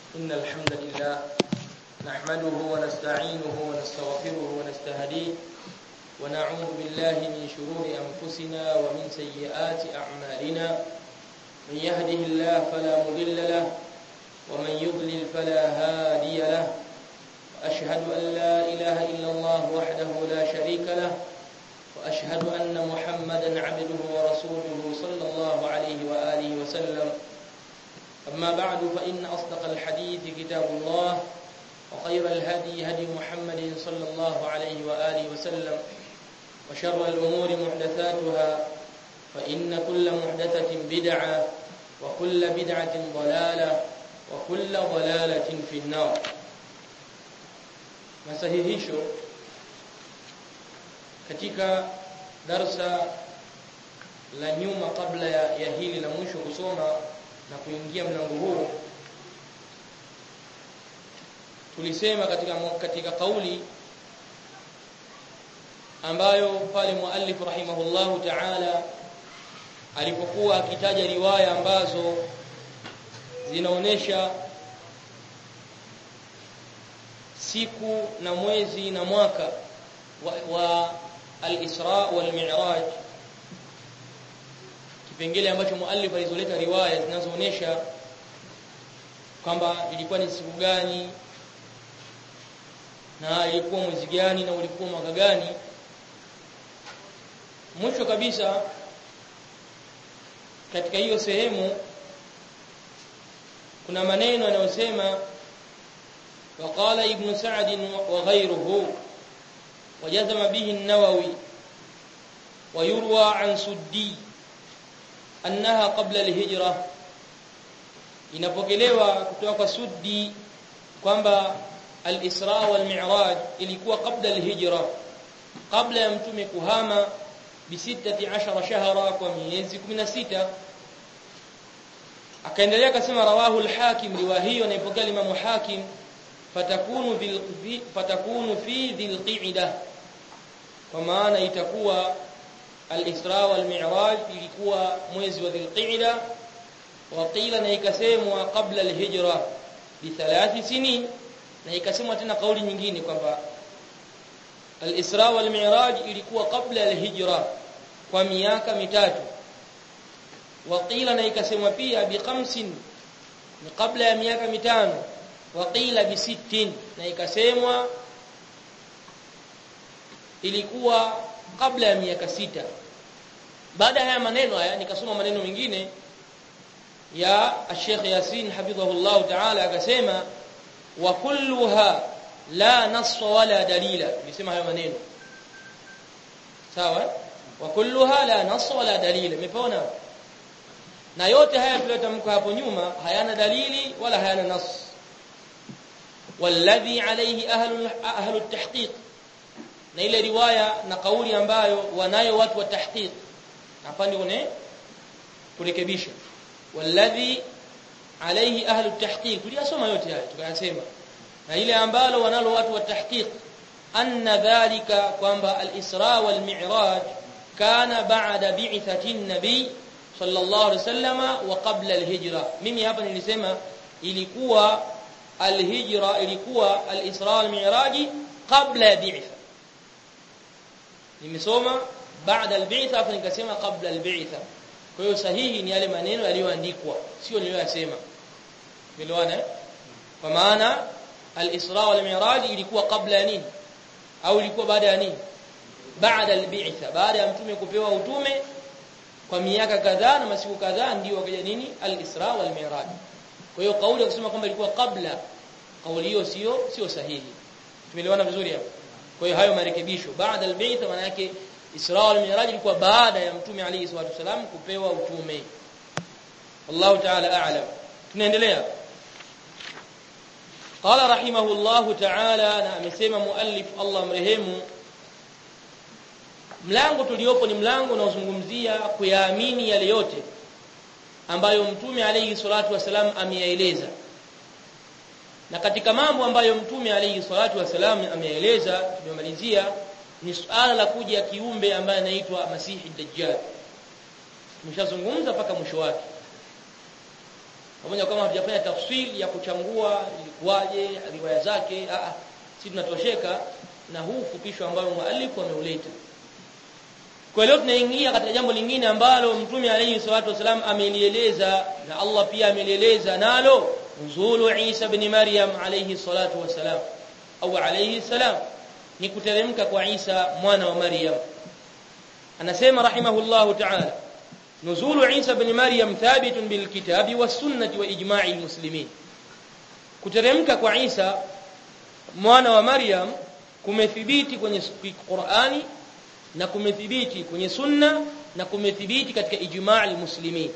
إن الحمد لله نحمده ونستعينه ونستغفره ونستهديه ونعوذ بالله من شرور أنفسنا ومن سيئات أعمالنا من يهده الله فلا مضل له ومن يضلل فلا هادي له وأشهد أن لا إله إلا الله وحده لا شريك له وأشهد أن محمدا عبده ورسوله صلى الله عليه وآله وسلم أما بعد فإن أصدق الحديث كتاب الله وخير الهدي هدي محمد صلى الله عليه وآله وسلم وشر الأمور محدثاتها فإن كل محدثة بدعة وكل بدعة ضلالة وكل ضلالة في النار masahihisho katika darsa la nyuma kabla ya, ya hili la mwisho kusoma na kuingia mlango huu tulisema katika katika kauli ambayo pale muallif rahimahullahu ta'ala alipokuwa akitaja riwaya ambazo zinaonesha siku na mwezi na mwaka wa, wa al-Isra wal Mi'raj kipengele ambacho muallif alizoleta riwaya zinazoonesha kwamba ilikuwa ni siku gani na ilikuwa mwezi gani na ulikuwa mwaka gani mwisho kabisa katika hiyo sehemu kuna maneno yanayosema وقال ابن سعد وغيره وجزم به النووي ويروى عن سدي أنها قبل الهجرة inapokelewa kutoka kwa Suddi kwamba al-Isra wal Mi'raj ilikuwa kabla al-hijra kabla ya mtume kuhama bi 16 shahra kwa miezi 16 akaendelea akasema rawahu al-Hakim riwaya hiyo inaipokea Imam Hakim fatakunu bil fatakunu fi dhil qa'da kwa maana itakuwa al-Isra wal Mi'raj ilikuwa mwezi wa dhil qa'da wa qila na ikasemwa kabla al-hijra bi thalath sinin na ikasemwa tena kauli nyingine kwamba al-Isra wal Mi'raj ilikuwa kabla al-hijra kwa miaka mitatu wa qila na ikasemwa pia bi khamsin ni kabla ya miaka mitano wa qila bi sittin na ikasemwa ilikuwa kabla ya miaka sita baada ya maneno haya nikasoma maneno mengine ya Sheikh Yasin hafidhahullah ta'ala akasema wa kulluha la nass wala dalila nisema hayo maneno sawa wa kulluha la nass wala dalila umeona na yote haya tuliyotamka hapo nyuma hayana dalili wala hayana nass والذي عليه اهل اهل التحقيق na ile riwaya na kauli ambayo wanayo watu wa tahqiq hapa ndio ne kurekebisha walladhi alayhi ahlu tahqiq tuliyasoma yote haya tukayasema na ile ambalo wanalo watu wa tahqiq anna dhalika kwamba al-isra wal mi'raj kana ba'da bi'thati an-nabi sallallahu alayhi wasallama wa qabla al-hijra mimi hapa nilisema ilikuwa al-hijra ilikuwa al-isra wal mi'raj qabla bi'tha nimesoma baada al-bi'tha hapo nikasema qabla al-bi'tha kwa hiyo sahihi ni yale maneno yaliyoandikwa sio niliyoyasema elewana kwa maana al-isra wal mi'raj ilikuwa kabla ya nini au ilikuwa baada ya nini baada al-bi'tha baada ya mtume kupewa utume kwa miaka kadhaa na masiku kadhaa ndio wakaja nini al-isra wal mi'raj kwa hiyo kauli ya kusema kwamba ilikuwa kabla kauli hiyo sio sio sahihi tumeelewana vizuri hapo kwa hiyo hayo marekebisho baada al-bi'tha maana yake Isra wal Mi'raj ilikuwa baada ya Mtume Ali swalla salam kupewa utume. Wallahu ta'ala a'lam. Tunaendelea. Qala rahimahullahu ta'ala na amesema muallif Allah mrehemu mlango tuliopo ni mlango unaozungumzia kuyaamini yale yote ambayo Mtume alayhi salatu wasalam ameyaeleza. Na katika mambo ambayo Mtume alayhi salatu wasalam ameyaeleza tumemalizia ni suala la kuja kiumbe ambaye anaitwa Masihi Dajjal. Tumeshazungumza mpaka mwisho wake. pamoja kama hatujafanya tafsiri ya kuchangua ilikuwaje riwaya zake a sisi tunatosheka na huu fupisho ambao muallif ameuleta kwa leo tunaingia katika jambo lingine ambalo mtume alayhi salatu wasalam amelieleza na Allah pia amelieleza nalo nuzulu Isa ibn Maryam alayhi salatu wasalam au alayhi salam ni kuteremka kwa Isa mwana wa Maryam anasema rahimahullahu ta'ala nuzulu Isa ibn Maryam thabitun bil kitabi was sunnati wa ijma'i al muslimin kuteremka kwa Isa mwana wa Maryam kumethibiti kwenye Qur'ani na kumethibiti kwenye sunna na kumethibiti katika ijma' al-muslimin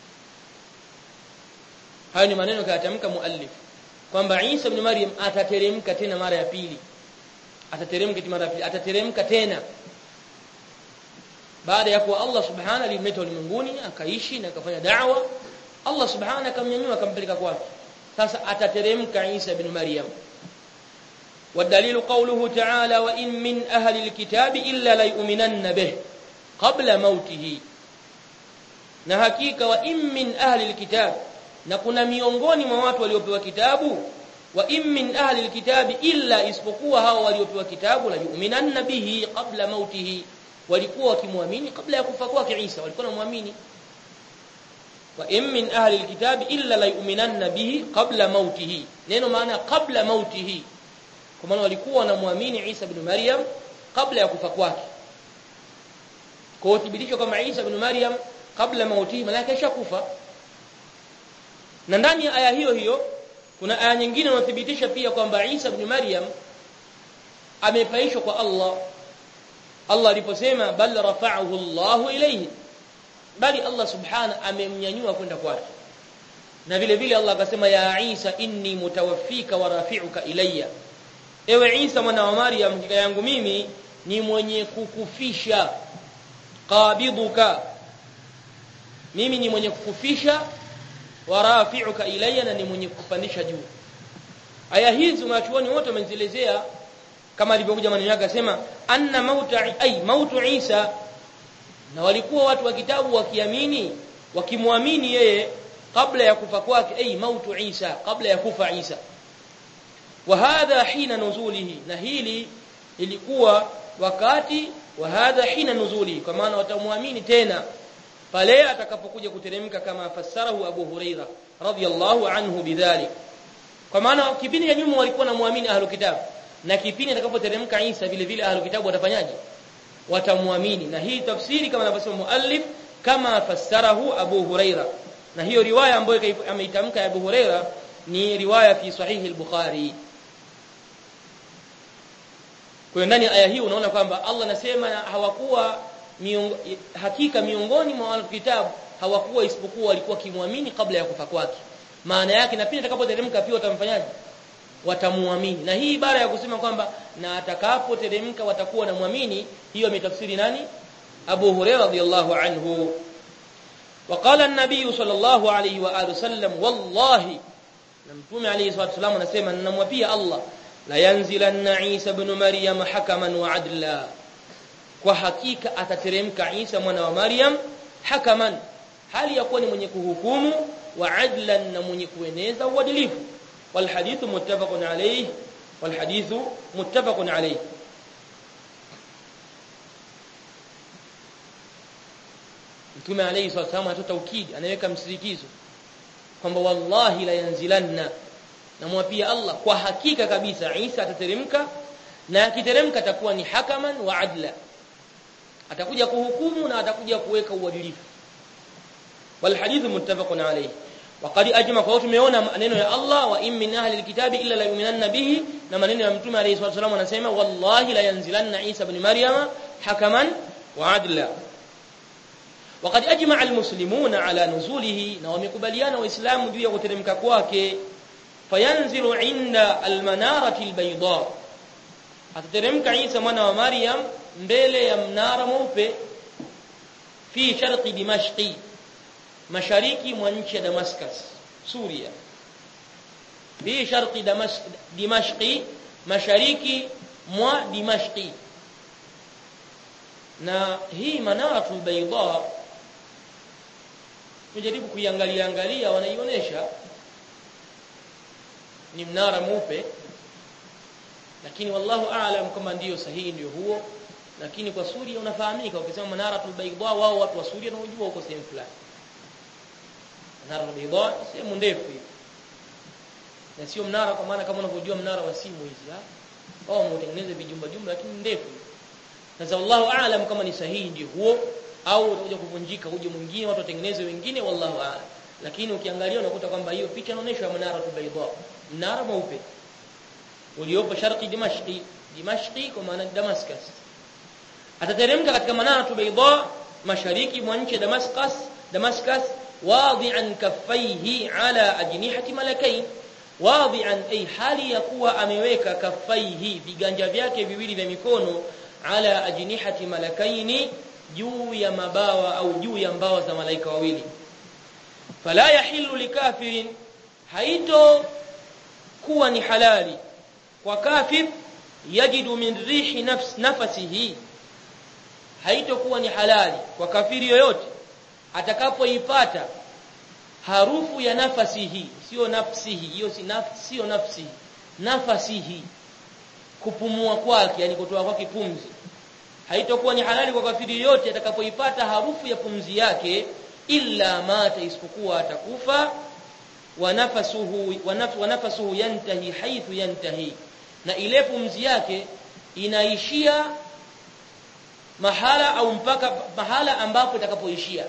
hayo ni maneno kayatamka muallif kwamba Isa ibn Maryam atateremka tena mara ya pili atateremka mara ya pili atateremka tena baada ya kuwa Allah subhanahu alimleta ulimwenguni akaishi na akafanya da'wa Allah subhanahu akamnyanyua akampeleka kwake sasa atateremka Isa ibn Maryam والدليل قوله تعالى وإن من أهل الكتاب إلا ليؤمنن به قبل موته na hakika wa in min ahli alkitab na kuna miongoni mwa watu waliopewa kitabu wa in min ahli alkitabi illa isipokuwa hao waliopewa kitabu la yu'minanna bihi qabla mautihi walikuwa wakimwamini kabla ya kufa kwake Isa walikuwa wanamwamini wa in min ahli alkitabi illa la yu'minanna bihi qabla mautihi neno maana qabla mautihi kwa maana walikuwa wanamwamini Isa ibn Maryam kabla ya kufa kwake kwa uthibitisho kama Isa ibn Maryam kabla mauti malaka ishakufa na ndani ya aya hiyo hiyo kuna aya nyingine inathibitisha pia kwamba Isa ibn Maryam amepaishwa kwa Allah Allah aliposema bal rafa'ahu Allahu ilayhi bali Allah subhana amemnyanyua kwenda kwake na vile vile Allah akasema ya Isa inni mutawaffika wa rafi'uka ilayya ewe Isa mwana wa Maryam hakika yangu mimi ni mwenye kukufisha qabiduka mimi ni mwenye kukufisha wa rafi'uka ilayya na ni mwenye kupandisha juu aya hizi wanachuoni wote wamezielezea kama alivyokuja maneno yake akasema anna mauta ay mautu Isa na walikuwa watu wa kitabu wakiamini wakimwamini yeye kabla ya kufa kwake ay mautu Isa kabla ya kufa Isa wa hadha hina nuzulihi na hili ilikuwa wakati wa hadha hina nuzulihi kwa maana watamwamini tena pale atakapokuja kuteremka kama fassarahu Abu Huraira radhiyallahu anhu bidhalik kwa maana kipindi cha nyuma walikuwa namwamini ahlu kitab na kipindi atakapoteremka Isa vile vile ahlu kitabu watafanyaje watamwamini na hii tafsiri kama anavyosema muallif kama fassarahu Abu Huraira na hiyo riwaya ambayo ameitamka Abu Huraira ni riwaya fi sahihi al-Bukhari kwa ndani ya aya hii unaona kwamba Allah anasema hawakuwa miongo, hakika miongoni mwa kitabu hawakuwa isipokuwa walikuwa kimwamini kabla ya kufa kwake maana yake na pia atakapoteremka pia watamfanyaje watamuamini na hii ibara ya kusema kwamba na atakapoteremka watakuwa na muamini hiyo ametafsiri nani Abu Hurairah radhiyallahu anhu وقال النبي صلى الله عليه واله وسلم والله متوم عليه الصلاه والسلام anasema ninamwapia Allah la yanzilanna Isa ibn Maryam hakaman wa adla kwa hakika atateremka Isa mwana wa Maryam hakaman hali ya kuwa ni mwenye kuhukumu wa adlan na mwenye kueneza uadilifu wal hadithu muttafaqun alayhi wal hadithu muttafaqun alayhi Mtume alayhi salatu wasallam atoa taukidi anaweka msisitizo kwamba wallahi la yanzilanna namwapia Allah kwa hakika kabisa Isa atateremka na akiteremka atakuwa ni hakaman wa adla atakuja kuhukumu na atakuja kuweka uadilifu wal hadithu muttafaqun alayhi وقد اجمع kwa tumeona maneno ya Allah wa in min ahli alkitabi illa la yu'minanna bihi na maneno ya mtume alayhi salatu wasallam anasema wallahi la yanzilanna Isa ibn Maryam hakaman wa adla وقد اجمع المسلمون على نزوله na wamekubaliana waislamu juu ya kuteremka kwake fayanzilu inda almanarati albayda atateremka Isa mwana wa Maryam mbele ya mnara mweupe fi sharqi dimashqi mashariki mwa nchi ya Damascus Suria fi sharqi dimashqi mashariki mwa dimashqi na hii manaratul bayda tujaribu kuiangalia angalia wanaionyesha ni mnara mweupe lakini wallahu aalam kama ndiyo sahihi ndiyo huo lakini kwa Suria unafahamika ukisema manaratul bayda wao watu wa Suria wanajua huko sehemu fulani manaratul bayda sehemu ndefu hiyo na sio mnara kwa maana kama unavyojua mnara wa simu hizi ha wao wametengeneza vijumba jumba lakini ndefu sasa wallahu aalam kama ni sahihi ndio huo au utakuja kuvunjika uje mwingine watu watengeneze wengine wallahu aalam lakini ukiangalia unakuta kwamba hiyo picha inaonyesha manaratul bayda mnara mweupe uliopo sharqi dimashqi dimashqi kwa maana damascus atateremka katika manaratu bayda mashariki mwa nchi damascus damascus wadi'an kaffaihi ala ajnihati malakain wadi'an ay hali ya kuwa ameweka kaffaihi viganja vyake viwili vya mikono ala ajnihati malakaini juu ya mabawa au juu ya mbawa za malaika wawili fala yahillu likafirin haito kuwa ni halali kwa kafir yajidu min rihi nafs nafasihi haitokuwa ni halali kwa kafiri yoyote atakapoipata harufu ya nafasihi sio nafsihi hiyo si nafsi sio nafsi nafasihi kupumua kwake yani kutoa kwake pumzi haitokuwa ni halali kwa kafiri yoyote atakapoipata harufu ya pumzi yake illa mata isipokuwa atakufa wa nafasuhu wa nafasuhu yantahi haithu yantahi na ile pumzi yake inaishia mahala au mpaka mahala ambapo itakapoishia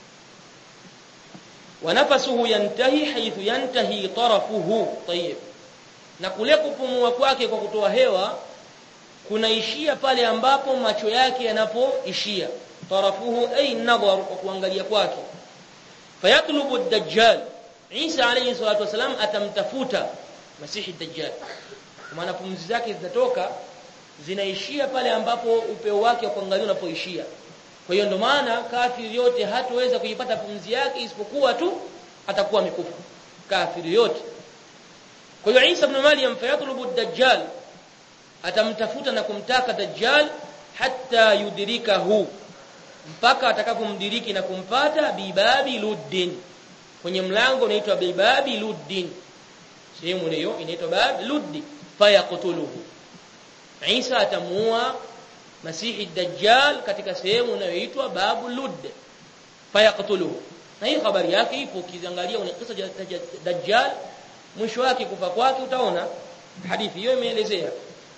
wa nafasuhu yantahi haithu yantahi tarafuhu tayyib na kule kupumua kwake kwa kutoa hewa kunaishia pale ambapo macho yake yanapoishia tarafuhu ay nadhar kwa kuangalia kwake fayatlubu ad-dajjal Isa alayhi salatu wasalam atamtafuta Masihi Dajjal. Kwa maana pumzi zake zinatoka zinaishia pale ambapo upeo wake wa kuangalia unapoishia. Kwa hiyo ndo maana kafiri yote hataweza kuipata pumzi yake isipokuwa tu atakuwa amekufa. Kafiri yote. Kwa hiyo Isa ibn Maryam fayatlubu Dajjal atamtafuta na kumtaka Dajjal hatta yudrikahu mpaka atakapomdiriki na kumpata bibabi luddin kwenye mlango unaitwa bibabi luddin sehemu hiyo inaitwa bab luddi fayaqtuluhu Isa atamuua Masihi Dajjal katika sehemu inayoitwa babu ludd fayaqtuluhu na hii habari yake ipo ukiangalia una kisa cha Dajjal mwisho wake kufa kwake utaona hadithi hiyo imeelezea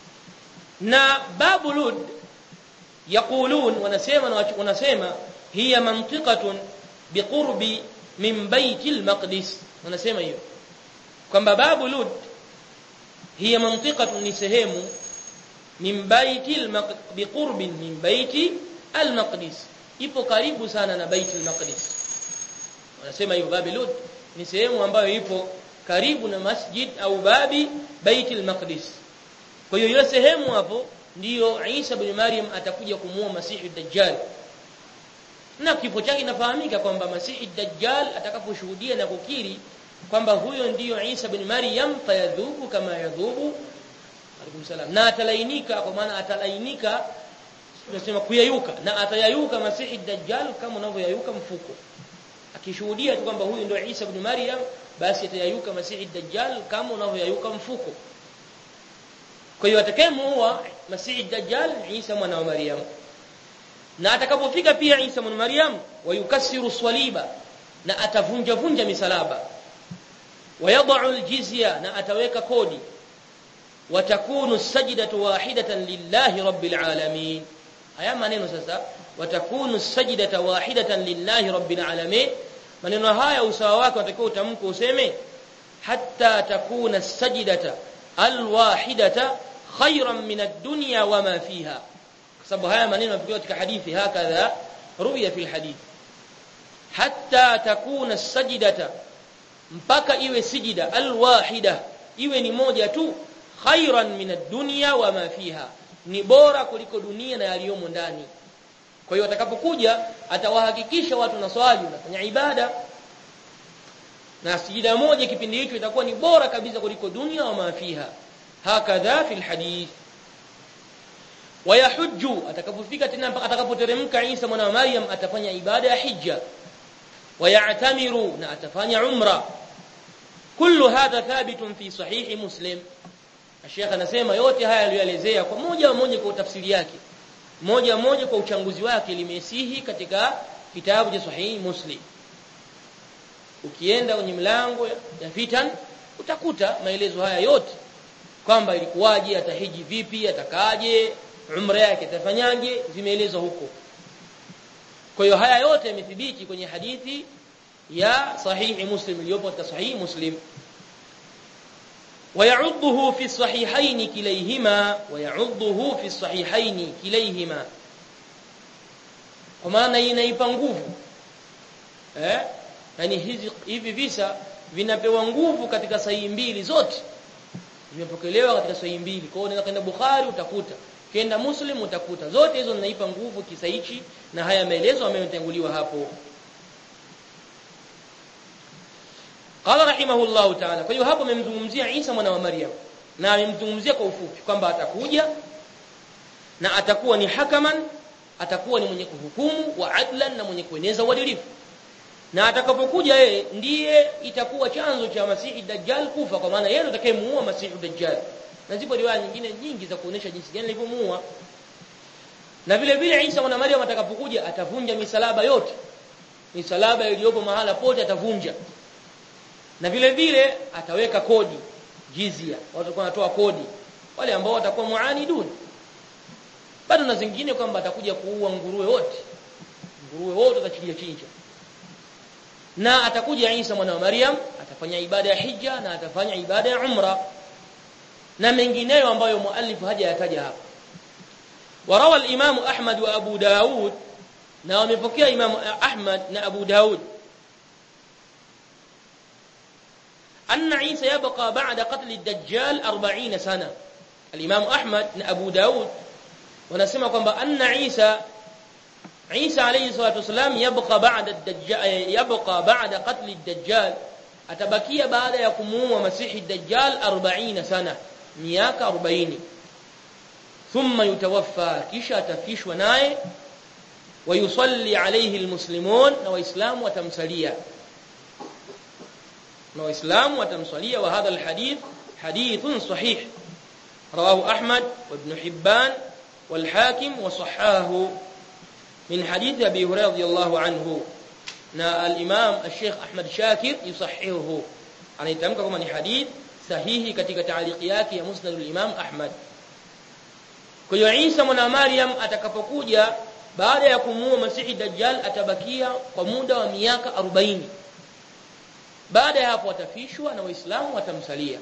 na babu ludd yaqulun wanasema wanasema hiya mantiqatun biqurbi min baitil maqdis wanasema hiyo kwamba babu lud hiya mantiqatun ni sehemu min baitil biqurbin min baiti al maqdis ipo karibu sana na baitil maqdis wanasema hiyo babu lud ni sehemu ambayo ipo karibu na masjid au babi baitil maqdis kwa hiyo hiyo sehemu hapo ndiyo Isa bin Maryam atakuja kumuua Masihi Dajjal na kifo chake inafahamika kwamba Masihi Dajjal atakaposhuhudia na kukiri kwamba huyo ndiyo Isa bin Maryam fayadhubu kama yadhubu alaikum salam na atalainika kwa maana atalainika tunasema kuyayuka na atayayuka Masihi Dajjal kama unavyoyayuka mfuko akishuhudia tu kwamba huyu ndio Isa bin Maryam basi atayayuka Masihi Dajjal kama unavyoyayuka mfuko kwa hiyo atakayemuua Masihi Dajjal Isa mwana wa Maryam na atakapofika pia Isa mwana Maryam wayukasiru swaliba na atavunja vunja misalaba wayadau aljizya na ataweka kodi watakunu sajdatu wahidatan lillahi rabbil alamin haya maneno sasa watakunu sajdatu wahidatan lillahi rabbil alamin maneno haya usawa wake unatakiwa utamke useme hatta takuna sajdata alwahidata khayran min ad-dunya wama fiha sababu haya maneno yamepigiwa katika hadithi hakadha ruwiya fil hadith hatta takuna sajdata mpaka iwe sijida alwahida iwe ni moja tu khairan min ad-dunya wama fiha ni bora kuliko dunia na yaliyomo ndani kwa hiyo atakapokuja atawahakikisha watu na swali wanafanya ibada na sijida moja kipindi hicho itakuwa ni bora kabisa kuliko dunia wama fiha hakadha fil hadith wayahujju atakapofika tena mpaka atakapoteremka Isa mwana wa Maryam atafanya ibada ya hija wayatamiru na atafanya umra kullu hadha thabitun fi sahihi muslim Sheikh anasema yote haya aliyoelezea kwa moja moja kwa tafsiri yake moja moja kwa uchanguzi wake limesihi katika kitabu cha sahihi muslim ukienda kwenye mlango ya fitan utakuta maelezo haya yote kwamba ilikuwaje atahiji vipi atakaje umra yake atafanyaje zimeelezwa huko kwa hiyo haya yote yamethibiti kwenye hadithi ya sahihi muslim iliyopo katika sahihi muslim ويعضه في الصحيحين كليهما ويعضه في الصحيحين كليهما kwa maana inaipa nguvu eh yani hizi hivi visa vinapewa nguvu katika sahihi mbili zote vimepokelewa katika sahihi mbili kwa hiyo unaweza kwenda Bukhari utakuta kenda Muslim utakuta zote hizo zinaipa nguvu kisa hichi na haya maelezo ambayo yametanguliwa hapo Qala rahimahullahu ta'ala. Kwa hiyo hapo amemzungumzia Isa mwana wa Maryam na amemzungumzia kwa ufupi kwamba atakuja na atakuwa ni hakaman, atakuwa ni mwenye kuhukumu wa adlan na mwenye kueneza uadilifu. Na atakapokuja yeye ndiye itakuwa chanzo cha Masihi Dajjal kufa kwa maana yeye ndiye atakayemuua Masihi Dajjal. Na zipo riwaya nyingine nyingi za kuonesha jinsi gani alivyomuua. Na vile vile Isa mwana wa Maryam atakapokuja atavunja misalaba yote. Misalaba iliyopo mahala pote atavunja na vile vile ataweka kodi jizia watu watakuwa wanatoa kodi wale ambao watakuwa muanidun bado na zingine kwamba atakuja kuua nguruwe wote nguruwe wote atachinja chinja na atakuja Isa mwana wa Maryam atafanya ibada ya hija na atafanya ibada ya umra na mengineyo ambayo muallif hajayataja hapa warawa al-Imam Ahmad wa Abu Daud na wamepokea Imam Ahmad na Abu Daud أن عيسى يبقى بعد قتل الدجال أربعين سنة الإمام أحمد أبو داود ونسمع كما أن عيسى عيسى عليه الصلاة والسلام يبقى بعد الدجال يبقى بعد قتل الدجال أتبكي بعد يقومون مسيح الدجال أربعين سنة مياك أربعين ثم يتوفى كشا تفيش وناي ويصلي عليه المسلمون وإسلام وتمثليه na waislamu watamswalia wa hadha alhadith hadithun sahih rawahu ahmad wa ibn hibban wal hakim wa sahahu min hadith abi hurairah radiyallahu anhu na al-imam al-sheikh ahmad shakir yusahihuhu anaitamka kama ni hadith sahihi katika taaliki yake ya musnad al-imam ahmad kwa hiyo Isa mwana Maryam atakapokuja baada ya kumuua Masihi Dajjal atabakia kwa muda wa miaka 40 baada ya hapo watafishwa na waislamu watamsalia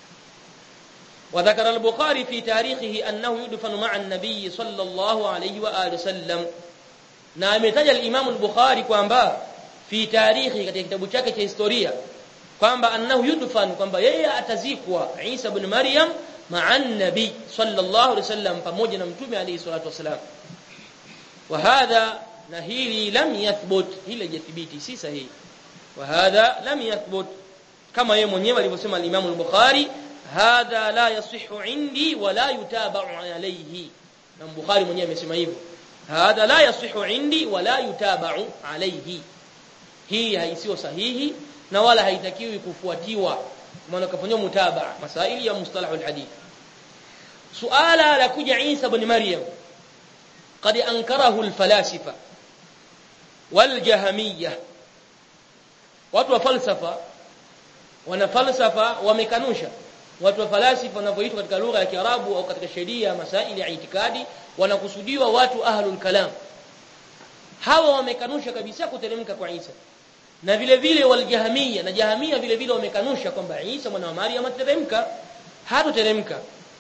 وذكر البخاري في تاريخه أنه يدفن مع النبي صلى الله عليه وآله وسلم na ametaja al-Imam al-Bukhari kwamba fi tarikhi katika kitabu chake cha historia kwamba annahu yudfan kwamba yeye atazikwa Isa ibn Maryam ma'a nabi sallallahu alaihi wasallam pamoja na mtume alayhi salatu wasalam wa hadha na hili lam yathbut hili hajathibiti si sahihi وهذا لم يثبت كما yeye mwenyewe alivyosema al-Imam al-Bukhari hadha la yasihhu indi wa la yutaba'u alayhi na Bukhari mwenyewe amesema hivyo hadha la yasihhu indi wa la yutaba'u alayhi hii haisiyo sahihi na wala haitakiwi kufuatiwa maana kafanywa mutabaa masaili ya mustalah al-hadith suala la kuja Isa ibn Maryam قد انكره الفلاسفه والجهميه watu wa falsafa wana falsafa wamekanusha watu wa falasifa wanavyoitwa katika lugha ya Kiarabu au katika sheria masaili ya itikadi wanakusudiwa watu ahlul kalam hawa wamekanusha kabisa kuteremka kwa Isa na vile vile waljahamia na jahamia vile vile wamekanusha kwamba Isa mwana wa Maryam ateremka hatoteremka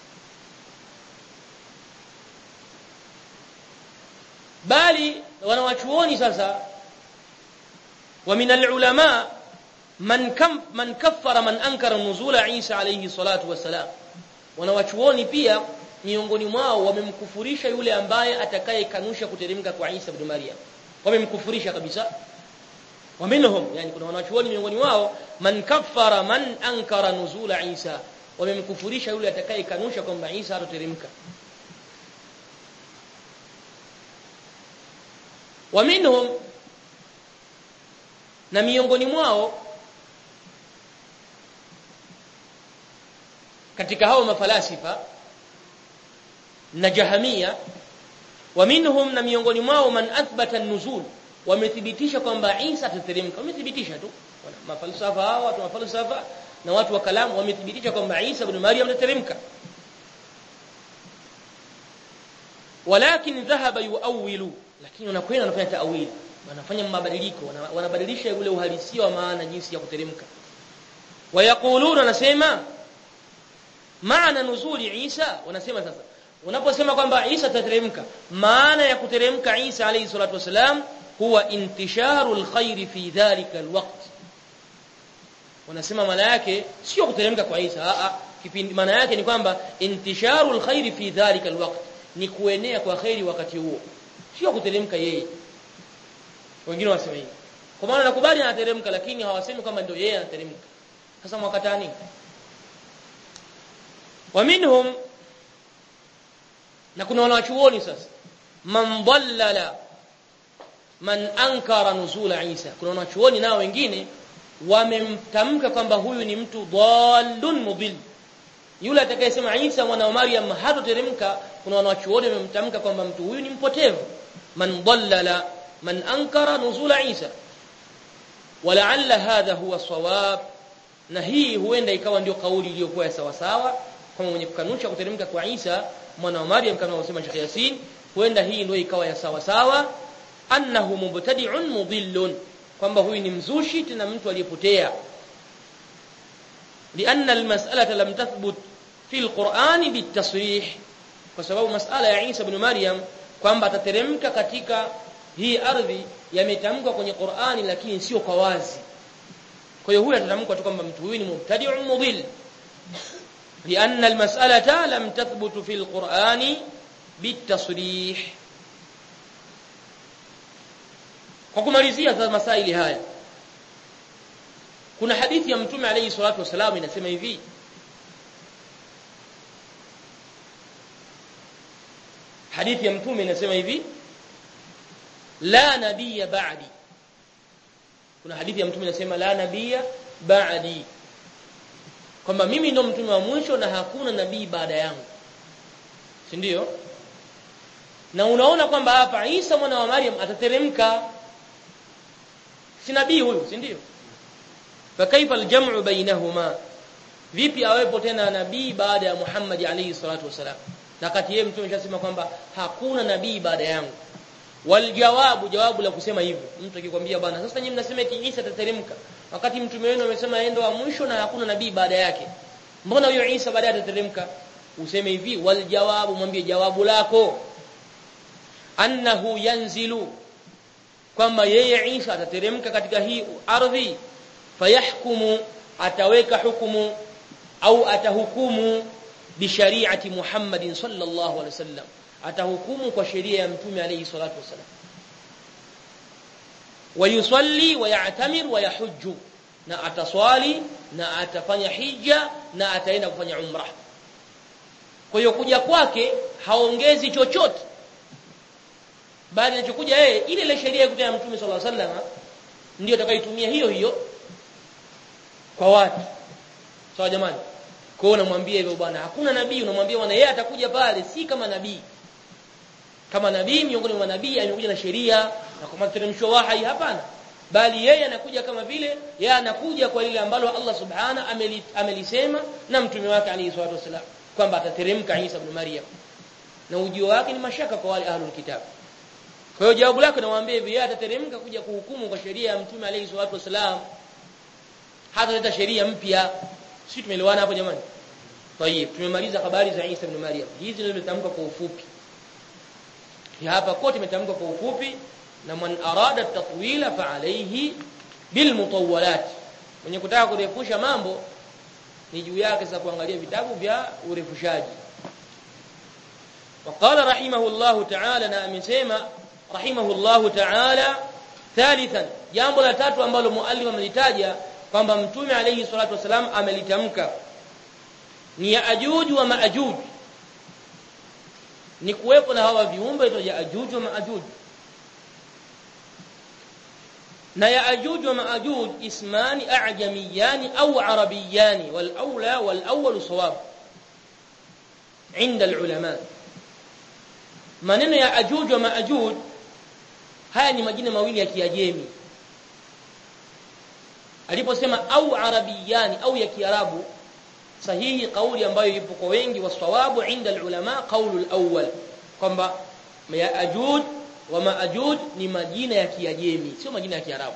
bali wanawachuoni sasa ومن العلماء من كم من كفر من انكر نزول عيسى عليه الصلاه والسلام wanawachuoni pia miongoni mwao wamemkufurisha yule ambaye atakayekanusha kuteremka kwa Isa ibn Maryam wamemkufurisha kabisa waminhum yani kuna wanachuoni miongoni wao man kaffara man ankara nuzula Isa wamemkufurisha yule atakayekanusha kwamba Isa hatoteremka waminhum na miongoni mwao katika hao mafalasifa na jahamia wa minhum na miongoni mwao man athbata an-nuzul wamethibitisha kwamba Isa atateremka wamethibitisha tu mafalsafa hao watu mafalsafa na watu wa kalamu wamethibitisha kwamba Isa ibn Maryam atateremka walakin dhahaba yuawilu lakini wanakwenda wanafanya taawili wanafanya mabadiliko wanabadilisha ule uhalisia wa maana jinsi ya kuteremka wayaquluna wanasema maana nuzuli Isa wanasema sasa unaposema kwamba Isa atateremka maana ya kuteremka Isa alayhi salatu wasalam huwa intisharu alkhair fi dhalika alwaqt wanasema maana yake sio kuteremka kwa Isa a kipindi maana yake ni kwamba intisharu alkhair fi dhalika alwaqt ni kuenea kwa khairi wakati huo sio kuteremka yeye wengine wasema hivi kwa maana nakubali anateremka lakini hawasemi kwamba ndio yeye anateremka sasa mwakatani wa minhum na kuna wanachuoni sasa man dhallala man ankara nuzula Isa kuna wanachuoni nao wengine wamemtamka kwamba huyu ni mtu dhallun mudhill yule atakayesema Isa mwana wa Maryam hatoteremka kuna wanachuoni wamemtamka kwamba mtu huyu ni mpotevu man dhallala man ankara nuzula Isa walaalla hadha huwa sawab na hii huenda ikawa ndio kauli iliyokuwa ya sawa sawa kama mwenye kukanusha kuteremka kwa Isa mwana wa Maryam kama wasema Sheikh Yasin huenda hii ndio ikawa ya sawa sawa annahu mubtadi'un mudhillun kwamba huyu ni mzushi tena mtu aliyepotea لأن المسألة لم تثبت في القرآن بالتصريح kwa sababu masala ya Isa ibn Maryam kwamba atateremka katika hii ardhi yametamkwa kwenye Qur'ani lakini sio kwa wazi kwa hiyo huyu atatamkwa tu kwamba mtu huyu ni mubtadi'un mudhill لأن المسألة لم تثبت في القرآن بالتصريح kwa kumalizia sasa masaili haya kuna hadithi ya mtume alayhi salatu wasalam inasema hivi hadithi ya mtume inasema hivi la nabiyya ba'di kuna hadithi ya mtume inasema la nabiyya ba'di kwamba mimi ndo mtume wa mwisho na hakuna nabii baada yangu si ndio na unaona kwamba hapa Isa mwana wa Maryam atateremka si nabii huyu si ndio fakaifa aljam'u bainahuma vipi awepo tena nabii baada ya Muhammad alayhi salatu wasalam na kati yeye mtume ameshasema kwamba hakuna nabii baada yangu waljawabu jawabu la kusema hivyo mtu akikwambia bwana sasa nyinyi mnasema eti Isa atateremka wakati mtume wenu amesema yeye ndo wa mwisho na hakuna nabii baada yake mbona huyo Isa baadaye atateremka useme hivi waljawabu mwambie jawabu lako annahu yanzilu kwamba yeye Isa atateremka katika hii ardhi fayahkumu ataweka hukumu au atahukumu bishariati Muhammadin sallallahu alaihi wasallam atahukumu kwa sheria ya mtume alayhi salatu wasallam wayusalli wayatamir wayahujju na ataswali na atafanya hija na ataenda kufanya umra kwa hiyo kuja kwake haongezi chochote bali anachokuja yeye ile ile sheria ya mtume sallallahu alaihi wasallam ndio atakayotumia hiyo hiyo kwa watu sawa jamani kwa hiyo unamwambia hivyo bwana hakuna nabii unamwambia bwana yeye atakuja pale si kama nabii kama nabii miongoni mwa nabii amekuja na sheria na kwa materemsho wahai hapana bali yeye anakuja kama vile yeye anakuja kwa lile ambalo Allah subhana ameli, amelisema na mtume wake alayhi salatu wasalam kwamba atateremka Isa ibn Maryam na ujio wake ni mashaka kwa wale ahlul kitab kwa hiyo jawabu lako nawaambia hivi yeye atateremka kuja kuhukumu kwa sheria ya mtume alayhi salatu wasalam hata leta sheria mpya sisi tumeelewana hapo jamani tayeb tumemaliza habari za Isa ibn Maryam hizi ndio nimetamka kwa ufupi ya hapa kote imetamkwa kwa ufupi na man arada tatwila fa alayhi bil mutawwalat mwenye kutaka kurefusha mambo ni juu yake sasa kuangalia vitabu vya urefushaji وقال رحمه الله تعالى na amesema رحمه الله تعالى ثالثا jambo la tatu ambalo muallif amelitaja kwamba mtume alayhi salatu wasalam amelitamka ni ya ajuj wa maajuj ni kuwepo na hawa viumbe itwa Yaajuj wa Maajuj na Yaajuj wa Maajuj ismani a'jamiyani au arabiyani wal aula wal awwal sawab inda alulama maneno ya ajuj wa maajuj haya ni majina mawili ya kiajemi aliposema au arabiyani au ya kiarabu sahihi kauli ambayo ipo kwa wengi wasawabu inda alulama qaulu alawwal kwamba ya ajuj wa maajuj ni majina ya kiajemi sio majina ya kiarabu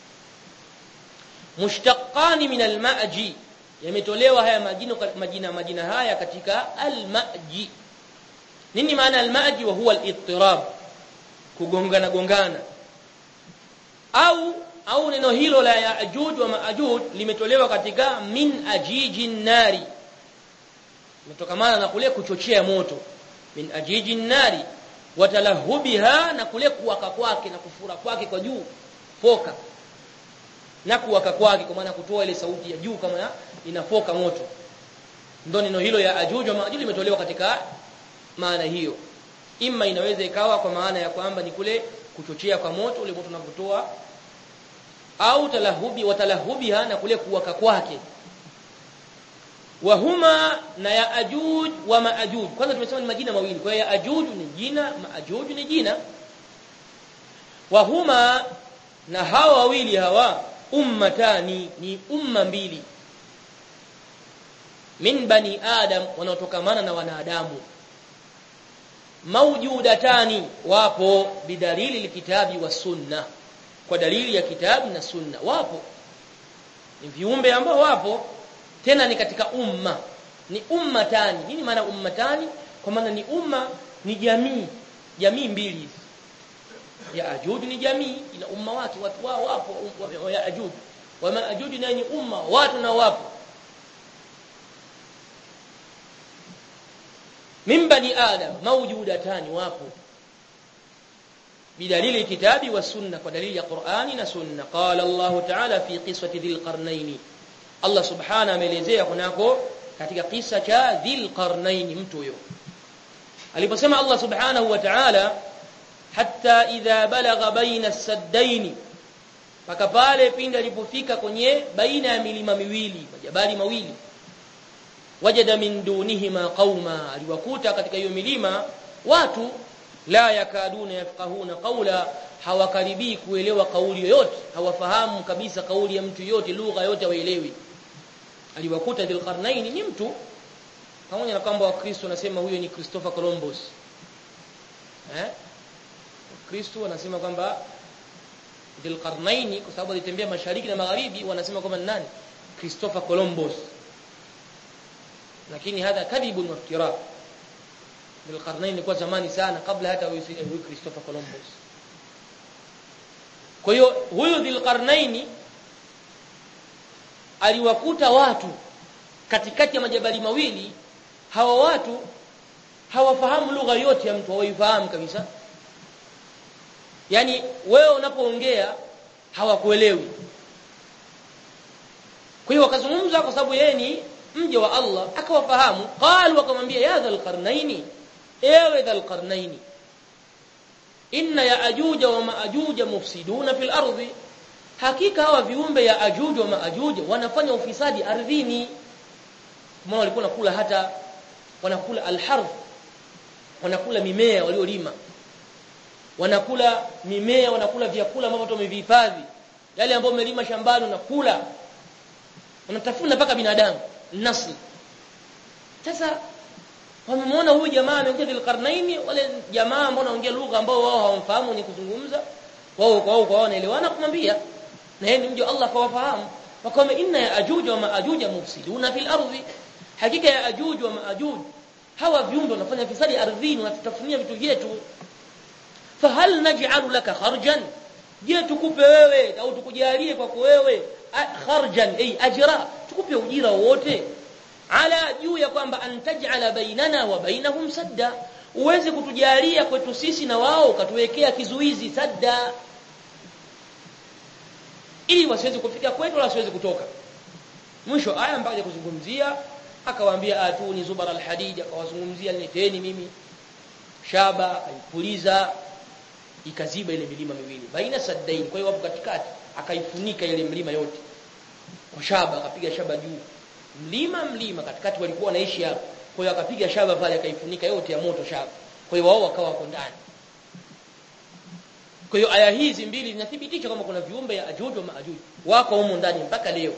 mushtaqani min almaji yametolewa haya majina majina majina haya katika almaji nini maana almaji wa huwa alittirab kugongana gongana au au neno hilo la yaajuj wa maajuj limetolewa katika min ajijin nari mtokamana na kule kuchochea moto min ajijin nari watalahubiha na kule kuwaka kwake na kufura kwake kwa juu foka na kuwaka kwake kwa maana kutoa ile sauti ya juu kama ya inafoka moto ndio neno hilo ya ajuj wa maajuj limetolewa katika maana hiyo imma inaweza ikawa kwa maana ya kwamba ni kule kuchochea kwa moto ule moto unapotoa au talahubi watalahubiha na kule kuwaka kwake wahuma na ya ajuj wa maajuj kwanza tumesema ni majina mawili kwa hiyo ya ajuj ni jina maajuj ni jina wahuma na hawa wawili hawa ummatani ni umma mbili min bani adam wanaotokamana na wanadamu maujudatani wapo bidalili alkitabi wa sunna kwa dalili ya kitabu na sunna wapo ni viumbe ambao wapo tena ni katika umma ni ummatani nini maana ummatani kwa maana ni umma ni jamii jamii mbili hizi ya ajuj ni jamii ina umma wake watu wao wapo wa ya ajuj wa maajuj na ni umma watu na wapo min bani adam mawjudatani wapo بدليل الكتاب والسنة ودليل القرآن والسنة قال الله تعالى في قصة ذي القرنين الله سبحانه ameelezea kunako katika kisa cha dhil qarnain mtu huyo aliposema Allah subhanahu wa ta'ala hatta idha balagha baina as-saddain paka pale pindi alipofika kwenye baina ya milima miwili majabali mawili wajada min dunihima qauma aliwakuta katika hiyo milima watu la yakaduna yafqahuna qawla hawakaribii kuelewa kauli yoyote hawafahamu kabisa kauli ya mtu yote lugha yote hawaelewi aliwakuta dhilqarnain ni mtu pamoja na kwamba wakristo wanasema huyo ni Christopher Columbus eh Kristo wanasema kwamba dhilqarnain kwa sababu alitembea mashariki na magharibi wanasema kwamba nani Christopher Columbus lakini hadha kadhibun wa iftirah bilqarnain ilikuwa zamani sana kabla hata huyu Christopher Columbus kwa hiyo huyu dhilqarnain aliwakuta watu katikati ya majabali mawili hawa watu hawafahamu lugha yote ya mtu hawaifahamu kabisa yani wewe unapoongea hawakuelewi kwa hiyo wakazungumza kwa sababu yeye ni mja wa Allah akawafahamu qalu wakamwambia ya dhal qarnaini ewe dhal qarnaini inna ya ajuja wa maajuja mufsiduna fil ardi hakika hawa viumbe ya ajuja wa maajuja wanafanya ufisadi ardhini kama walikuwa nakula hata wanakula alharf wanakula mimea waliolima wanakula mimea wanakula vyakula ambavyo tumevihifadhi yale ambayo umelima shambani unakula wanatafuna mpaka binadamu nasli sasa wamemwona huyu jamaa anaongea dilqarnaini wale jamaa ambao wanaongea lugha ambao wao hawamfahamu ni kuzungumza wao kwa wao kwa wanaelewana kumwambia na yeye ni mja Allah kawafahamu wakama inna ya ajuj wa maajuj mufsiduna fil ardi hakika ya ajuj wa maajuj hawa viumbe wanafanya fisadi ardhini wanatutafunia vitu vyetu fahal naj'alu laka kharjan je tukupe wewe au tukujalie kwako wewe kharjan ay ajra tukupe ujira wote ala juu ya kwamba antaj'ala bainana wa bainahum sadda uweze kutujalia kwetu sisi na wao ukatuwekea kizuizi sadda ili wasiweze kufika kwetu wala wasiweze kutoka mwisho aya mpaka kuzungumzia akawaambia atuni zubara alhadid akawazungumzia nileteni mimi shaba akaipuliza ikaziba ile milima miwili baina saddain kwa hiyo wapo katikati akaifunika ile milima yote kwa shaba akapiga shaba juu mlima mlima katikati walikuwa wanaishi hapo kwa hiyo akapiga shaba pale akaifunika yote ya moto shaba kwa hiyo wao wakawa wako ndani kwa hiyo aya hizi mbili zinathibitisha kwamba kuna viumbe ya ajuj wa maajuj wako humo ndani mpaka leo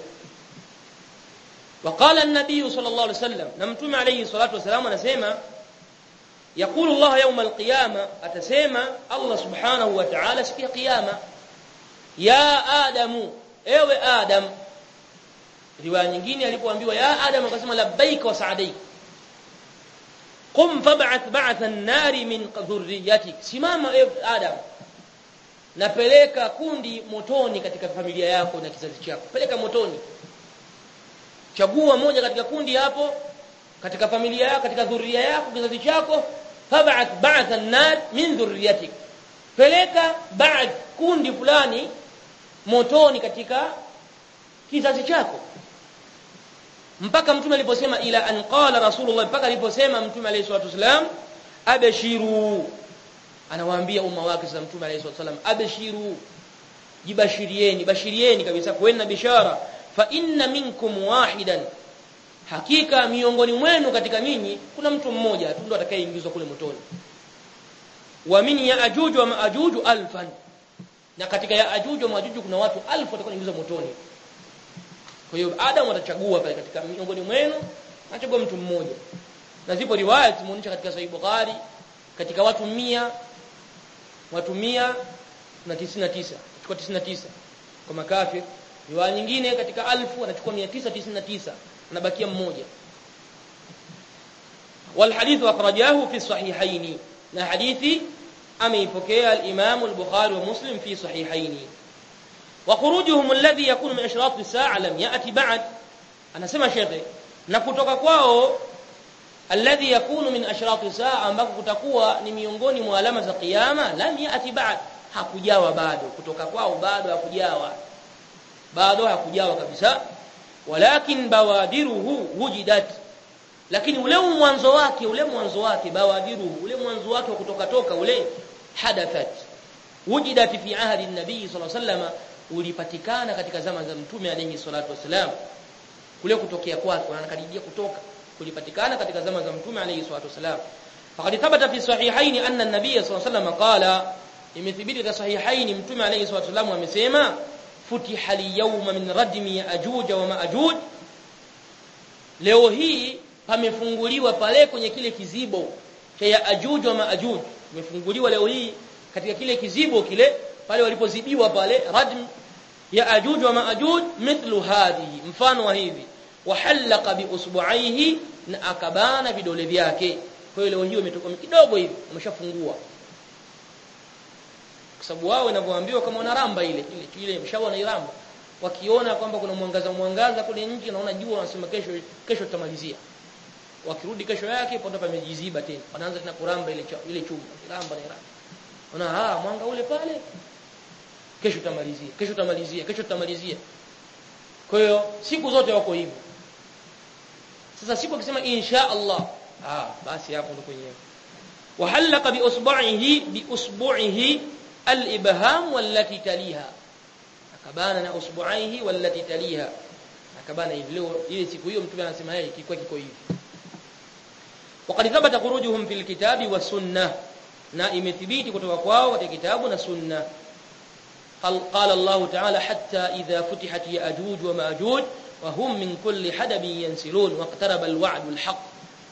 وقال النبي صلى الله عليه وسلم نمتم عليه الصلاه والسلام anasema يقول الله يوم القيامه atasema Allah subhanahu wa ta'ala siku ya kiyama ya adamu ewe adam riwaya nyingine alipoambiwa ya adam akasema labbaik wa sa'daik qum fab'ath ba'th an-nar min dhurriyyatik simama ewe adam napeleka kundi motoni katika familia yako na kizazi chako peleka motoni chagua moja katika kundi hapo katika familia yako katika dhuria yako kizazi chako fab'ath ba'th an-nar min dhurriyyatik peleka ba'd kundi fulani motoni katika kizazi chako mpaka mtume aliposema ila an qala rasulullah mpaka aliposema mtume alayhi salatu wasalam abashiru anawaambia umma wake sasa mtume alayhi salatu wasalam abashiru jibashirieni bashirieni kabisa kuena bishara fa inna minkum wahidan hakika miongoni mwenu katika ninyi kuna mtu mmoja tu ndo atakayeingizwa kule motoni wa min yaajuj wa maajuj alfan na katika yaajuj wa maajuj kuna watu alfu watakaoingizwa motoni kwa hiyo Adam atachagua pale katika miongoni mwenu anachagua mtu mmoja na zipo riwaya zimeonyesha katika Sahih Bukhari katika watu mia watu mia na tisini na tisa chukua tisini na tisa kwa makafir riwaya nyingine katika alfu anachukua 999 anabakia mmoja والحديث أخرجاه في الصحيحين na hadithi ameipokea al-Imam al-Bukhari wa Muslim fi sahihaini wa khurujuhum alladhi yakunu min ashrat as-sa'a lam ya'ti ba'd anasema shekhe na kutoka kwao alladhi yakunu min ashrat as-sa'a ambako kutakuwa ni miongoni mwa alama za kiyama lam ya'ti ba'd hakujawa bado kutoka kwao bado hakujawa bado hakujawa kabisa walakin bawadiruhu wujidat lakini ule mwanzo wake ule mwanzo wake bawadiruhu ule mwanzo wake wa kutoka toka ule hadathat wujidat fi ahdi an-nabii sallallahu alayhi wasallam ulipatikana katika zama za mtume alayhi salatu wasalam kule kutokea kwake anakaribia kutoka kulipatikana katika zama za mtume alayhi salatu wasalam faqad thabata fi sahihaini anna an-nabiy sallallahu alayhi wasallam qala imethibiti katika sahihaini mtume alayhi salatu wasalam amesema futiha al-yawma min radmi ya'juj wa ma'juj leo hii pamefunguliwa pale kwenye kile kizibo cha Yaajuj wa Maajuj imefunguliwa leo hii katika kile kizibo kile pale walipozibiwa pale radm Yaajuj wa Maajuj mithlu hadhihi mfano wa hivi wahalaqa bi usbu'aihi na akabana vidole vyake kwa hiyo leo hiyo imetoka kidogo hivi umeshafungua kwa sababu wao wanavyoambiwa kama wana ramba ile ile ile mshawa na iramba wakiona kwamba kuna mwangaza mwangaza kule nje naona jua wanasema kesho kesho tutamalizia wakirudi kesho yake pondo pamejiziba tena wanaanza tena kuramba ile ile chumba ramba na ramba ona ah mwanga ule pale kesho tutamalizia kesho tutamalizia kesho tutamalizia kwa hiyo siku zote wako hivyo sasa siku akisema insha Allah ah basi hapo ndo kwenyewe wahalaqa bi usbu'ihi bi usbu'ihi al-ibham wallati taliha akabana na usbu'aihi wallati taliha akabana hivi leo ile siku hiyo mtume anasema yeye kiko kiko hivi وقد ثبت خروجهم في الكتاب والسنه na imethibiti kutoka kwao katika kitabu na sunna قال الله تعالى حتى إذا فتحت يأجوج ومأجوج وهم من كل حدب ينسلون واقترب الوعد الحق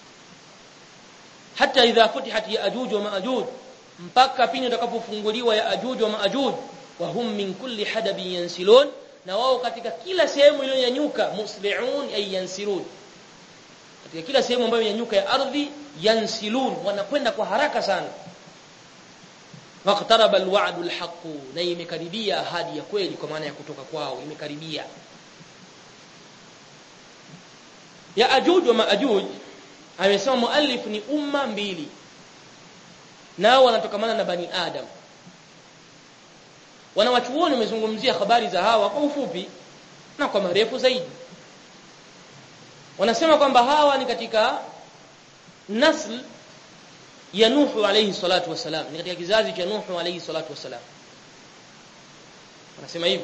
حتى إذا فتحت يأجوج ومأجوج mpaka pindi utakapofunguliwa Yaajuj wa Maajuj wa hum min kulli hadabin yansilun na wao katika kila sehemu iliyonyanyuka musli'un ay yansilun katika kila sehemu ambayo inanyuka ya ardhi yansilun wanakwenda kwa haraka sana waqtaraba alwa'du alhaq na imekaribia ahadi ya kweli kwa maana ya kutoka kwao imekaribia ya ajuj wa maajuj amesema muallif ni umma mbili nao wanatokamana na bani adam wanawachuoni wamezungumzia habari za hawa kwa ufupi na kwa marefu zaidi wanasema kwamba hawa ni katika nasl ya Nuhu alayhi salatu wasalam ni katika kizazi cha Nuhu alayhi salatu wasalam wanasema hivyo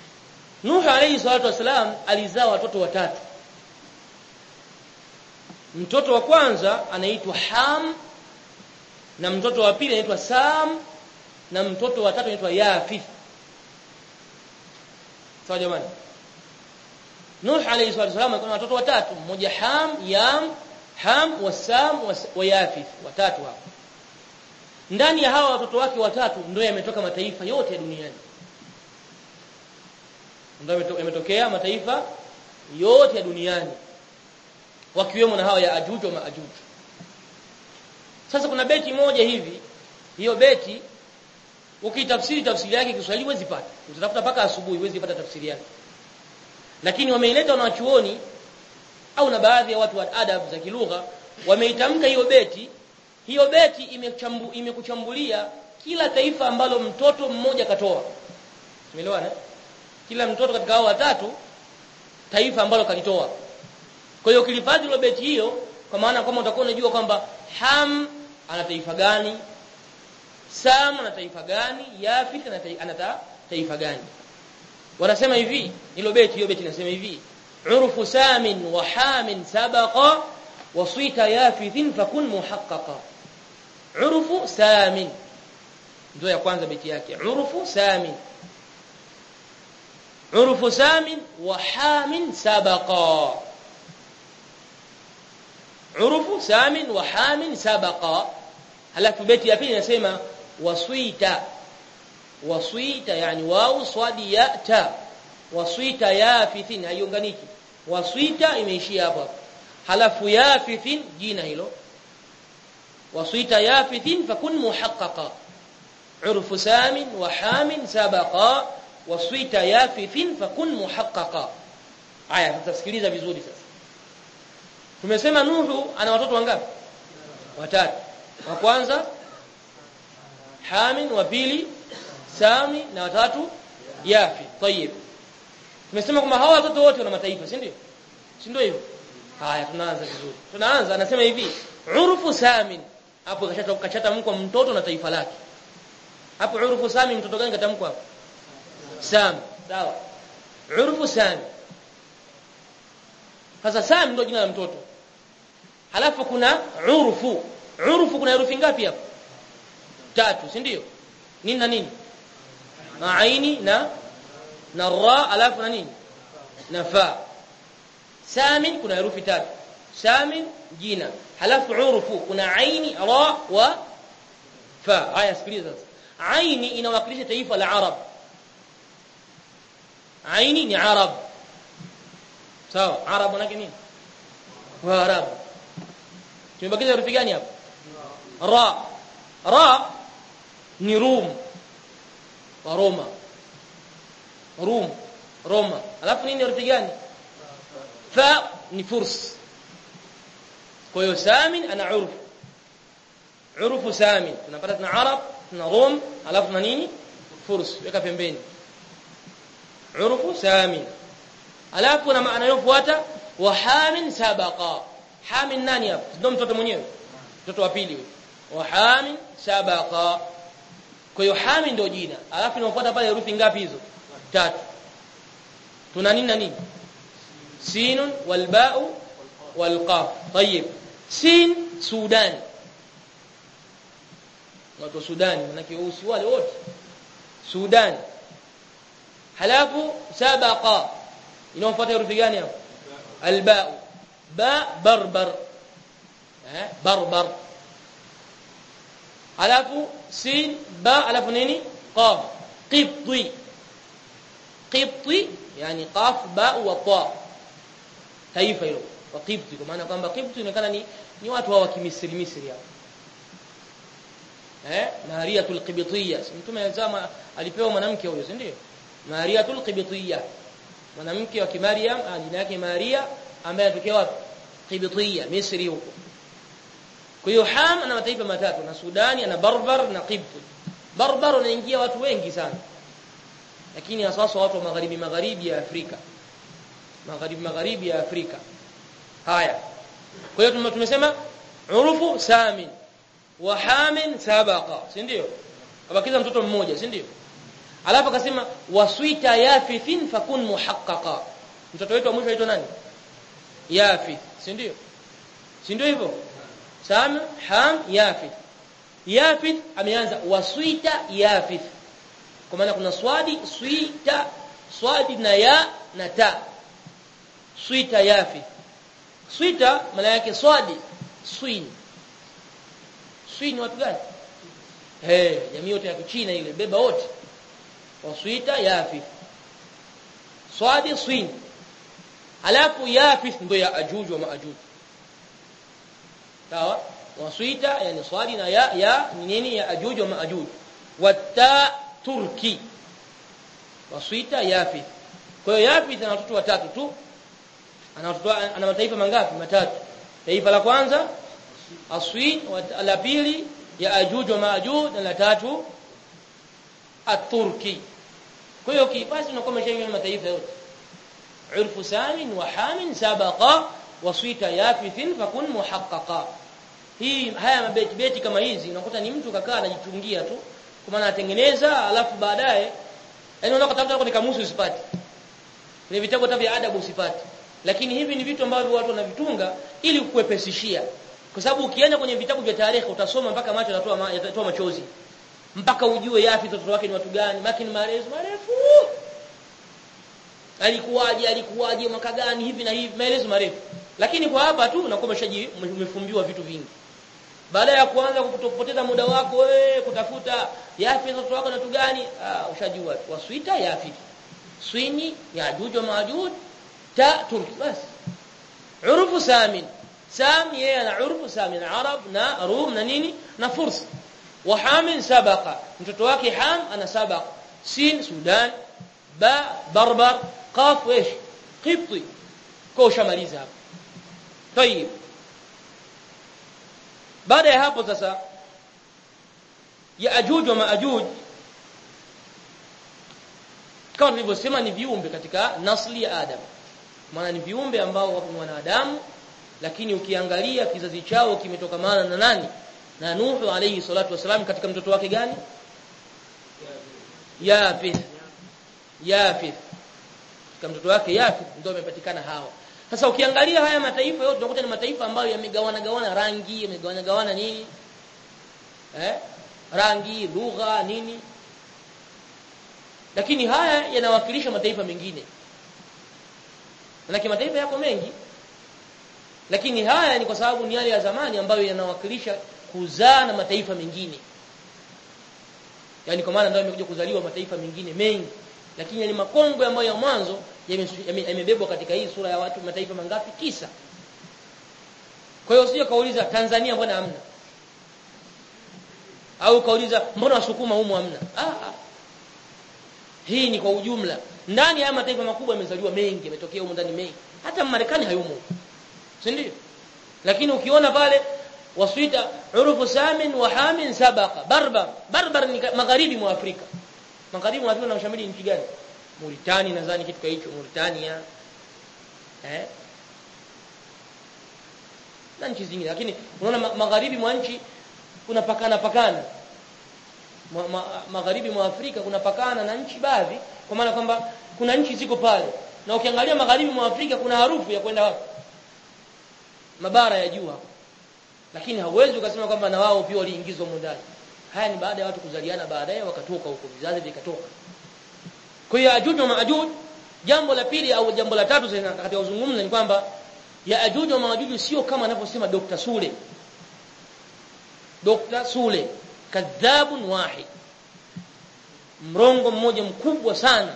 Nuhu alayhi salatu wasalam alizaa watoto watatu mtoto wa kwanza anaitwa Ham na mtoto wa pili anaitwa Sam na mtoto wa tatu anaitwa Yafith sawa jamani Nuh alayhi salatu wasallam alikuwa na watoto watatu mmoja Ham Yam Ham wa Sam wa Yafith watatu hapo ndani ya hawa watoto wake watatu ndio yametoka mataifa yote ya duniani ndio yametokea mataifa yote ya duniani wakiwemo na hawa ya Ajuj wa Maajuj sasa kuna beti moja hivi hiyo beti ukitafsiri tafsiri yake Kiswahili huwezi pata utatafuta paka asubuhi huwezi pata tafsiri yake lakini wameileta wanachuoni au na baadhi ya watu wa adab za kilugha wameitamka hiyo beti hiyo beti imechambu, imekuchambulia kila taifa ambalo mtoto mmoja katoa umeelewana kila mtoto katika hao watatu taifa ambalo kalitoa kwa hiyo ukilifadhi ile beti hiyo kwa maana kama utakuwa unajua kwamba Ham ana taifa gani Sam ana taifa gani Yafith ana taifa gani wanasema hivi hilo beti hiyo beti inasema hivi urfu samin wa hamin sabaqa wa swita yafithin fakun muhaqqaqa urfu samin ndio ya kwanza beti yake urfu samin urfu samin wa hamin sabaqa urfu samin wa hamin sabaqa halafu beti ya pili inasema waswita waswita yani wau swadi ya ta waswita yafithin haiunganiki waswita imeishia hapo halafu yafithin jina hilo waswita yafithin fakun muhaqqaqa urfu samin wa hamin sabaqa waswita yafithin fakun muhaqqaqa aya tutasikiliza vizuri sasa tumesema nuhu ana watoto wangapi watatu wa kwanza hamin wa pili sami na watatu yafi tayib tumesema kwamba hawa watoto wote wana mataifa si ndio si ndio hivyo haya tunaanza vizuri tunaanza anasema hivi urfu samin hapo kachata kachata mko mtoto na taifa lake hapo urfu samin mtoto gani katamkwa hapo sam sawa urfu sami sasa sam ndio jina la mtoto halafu kuna urfu urfu kuna herufi ngapi hapo tatu si ndio nini na nini na aini na na ra alafu na nini na fa samin kuna herufi tatu samin jina halafu urfu kuna aini ra wa fa haya sikiliza sasa aini inawakilisha taifa la arab aini ni arab sawa arab manake nini wa arab tumebakiza herufi gani hapo ra ra ni rum wa roma rum roma alafu nini herufi gani fa ni furs kwa hiyo samin ana urfu urfu samin tunapata tuna arab tuna rum alafu na nini furs weka pembeni urfu samin alafu na maana yofuata wa hamin sabaqa hamin nani hapo ndio mtoto mwenyewe mtoto wa pili wa hamin sabaqa kwa hiyo hamin ndio jina alafu inafuata pale herufi ngapi hizo tatu tuna nini na nini sin wal ba'u wal qaf طيب sin sudan watu sudani manake weusi wale wote sudan halafu sabaqa inafuata herufi gani hapo al ba'u ba barbar eh barbar alafu sin ba alafu nini qaf qibti qibti yani qaf ba wa ta taifa hilo wa qibti kwa maana kwamba qibti inaonekana ni ni watu wa kimisri misri hapo eh mariatul qibtiyya mtume zama alipewa mwanamke huyo si ndio mariatul qibtiyya mwanamke wa kimariam jina yake maria ambaye anatokea wapi qibtiyya misri huko kwa hiyo Ham ana mataifa matatu na Sudani ana Barbar na Qibti. Barbar unaingia watu wengi sana. Lakini hasa watu wa magharibi magharibi ya Afrika. Magharibi magharibi ya Afrika. Haya. Kwa hiyo tumesema urufu samin wa hamin sabaqa, si ndio? Kabakiza mtoto mmoja, si ndio? Alafu akasema waswita yafithin fakun muhaqqaqa. Mtoto wetu wa mwisho anaitwa nani? Yafith, si ndio? si ndio hivyo sam ham yafith yafith ameanza waswita yafith kwa maana kuna swadi swita swadi na ya na ta swita yafith swita maana yake swadi swin swin watu gani eh jamii yote ya Kichina ile beba wote waswita yafith swadi swin alafu yafith ndio ya ajuj wa maajuj sawa waswita yani swadi na ya ya ni nini ya ajuj wa maajuj wata turki waswita yafith kwa hiyo yafith ana watoto watatu tu ana watoto ana mataifa mangapi matatu taifa la kwanza aswin la pili ya ajuj wa maajuj na la tatu aturki kwa hiyo kibasi unakuwa umeshaingia mataifa yote urfu samin wa hamin sabaqa waswita yafithin fakun muhaqqaqa hii haya mabeti beti kama hizi unakuta ni mtu kakaa anajitungia tu kwa maana atengeneza alafu baadaye yani unataka kutafuta kwenye kamusi usipate ni vitabu hata vya adabu usipate lakini hivi ni vitu ambavyo watu wanavitunga ili kukuepesishia kwa sababu ukienda kwenye vitabu vya tarehe utasoma mpaka macho yatatoa ma, yatatoa machozi mpaka ujue yafi watoto wake ni watu gani maki ni marefu marefu alikuwaje alikuwaje mwaka gani hivi na hivi maelezo marefu lakini kwa hapa tu unakuwa umeshaji umefumbiwa vitu vingi baada ya kuanza kupoteza muda wako wewe kutafuta yafi watoto wako na watu gani ah ushajua waswita yafi swini ya juju majuj ta turki basi urufu samin sam yeye ana urufu samin arab na rum na nini na furs wa hamin sabaqa mtoto wake ham ana sabaqa sin sudan ba barbar qaf ايش qibti kwa ushamaliza hapo tayib baada ya hapo sasa ya ajuj wa maajuj kama tulivyosema ni viumbe katika nasli ya adam maana ni viumbe ambao wapo wanadamu lakini ukiangalia kizazi chao kimetokamana na nani na Nuhu alayhi salatu wasalam katika mtoto wake gani Yafith Yafith katika mtoto wake Yafith ndio amepatikana hawa sasa ukiangalia haya mataifa yote unakuta ni mataifa ambayo yamegawana gawana rangi yamegawana gawana nini eh rangi lugha nini lakini haya yanawakilisha mataifa mengine na mataifa yako mengi lakini haya ni kwa sababu ni yale ya zamani ambayo yanawakilisha kuzaa na mataifa mengine yani kwa maana ndio yamekuja kuzaliwa mataifa mengine mengi lakini yale makongwe ambayo ya mwanzo yamebebwa katika hii sura ya watu mataifa mangapi tisa kwa hiyo usije kauliza Tanzania mbona hamna au kauliza mbona wasukuma humo hamna ah, ah. hii ni kwa ujumla ndani ya mataifa makubwa yamezaliwa mengi yametokea humo ndani mengi hata Marekani hayumo si ndio lakini ukiona pale waswita urufu samin wa hamin sabaqa barbar barbar ni magharibi mwa Afrika magharibi mwa Afrika unamshamili nchi gani Mauritania nadhani kitu hicho Mauritania eh na nchi zingine lakini unaona magharibi mwa nchi kuna pakana pakana ma, ma, magharibi mwa Afrika kuna pakana na nchi baadhi kwa maana kwamba kuna nchi ziko pale na ukiangalia magharibi mwa Afrika kuna harufu ya kwenda wapi mabara ya juu hapo lakini hauwezi ukasema kwamba na wao pia waliingizwa ndani haya ni baada ya watu kuzaliana baadaye wakatoka huko vizazi vikatoka kwa hiyo ajuj na maajuj jambo la pili au jambo la tatu sasa katika uzungumza ni kwamba ya ajuj na maajuj sio kama anavyosema Dr. Sule Dr. Sule kadhabun wahid mrongo mmoja mkubwa sana